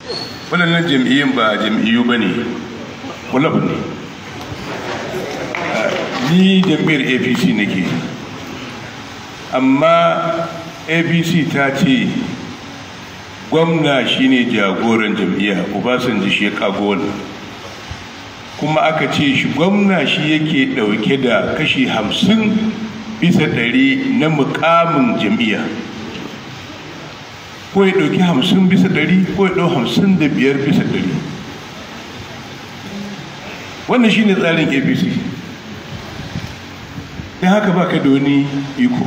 waɗannan jam'iyyun ba jam'iyyu ba ne kulab ne ni jam'iyyar apc nake amma apc ta ce gwamna shine jagoran jam'iyya obasanjo shi ya kago wannan kuma aka ce shi gwamna shi yake ɗauke da kashi hamsin bisa ɗari na mukamin jam'iyya ko ya ɗauki hamsin bisa ɗari ko ya ɗau hamsin da biyar bisa ɗari wannan shine tsarin apc don haka ba ka da wani iko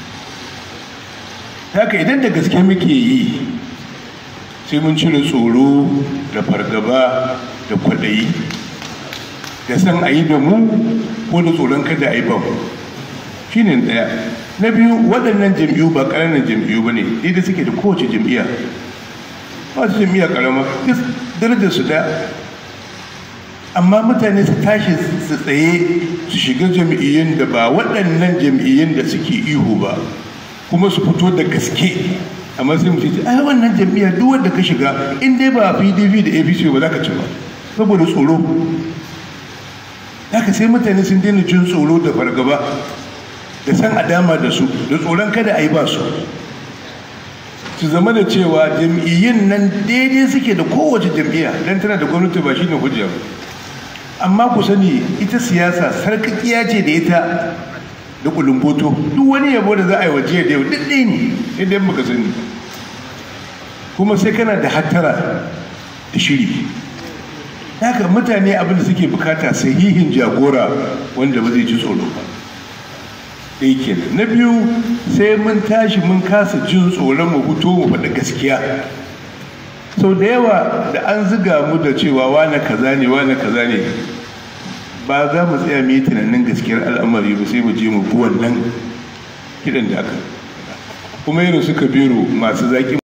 haka idan da gaske muke yi sai mun cire tsoro da fargaba da kwaɗayi da san a yi da mu ko da tsoron kada a yi ba mu shi ne ɗaya na biyu waɗannan jam'iyyu ba ƙananan jam'iyyu ba ne da suke da kowace jam'iyya ba su jam'iyya ƙarama darajar su ɗaya amma mutane su tashi su tsaye su shiga jam'iyyun da ba waɗannan jam'iyyun da suke ihu ba kuma su fito da gaske amma sai mutum ce ai wannan jam'iyya duk wanda ka shiga in dai ba pdp da apc ba za ka ci ba saboda tsoro haka sai mutane sun daina jin tsoro da fargaba da san a dama da su da tsoron kada a yi ba su su zama da cewa jam'iyyun nan daidai suke da kowace jam'iyya don tana da gwamnati ba shine hujja ba amma ku sani ita siyasa sarkakiya ce da ita da kulumboto duk wani yabo da za a yi wa jiya da yau duk ɗaya ne idan muka sani kuma sai kana da hattara da shiri haka mutane abin da suke bukata sahihin jagora wanda ba zai ji tsoro ba ɗaya kenan na biyu sai mun tashi mun kasa jin tsoron mu fito mu faɗi gaskiya sau da yawa da an ziga mu da cewa wane kaza ne wane kaza ne ba za mu tsaya mu yi tunanin gaskiyar al'amari ba sai mu je mu bi wannan kiɗan da aka kuma irin suka biro masu zaƙi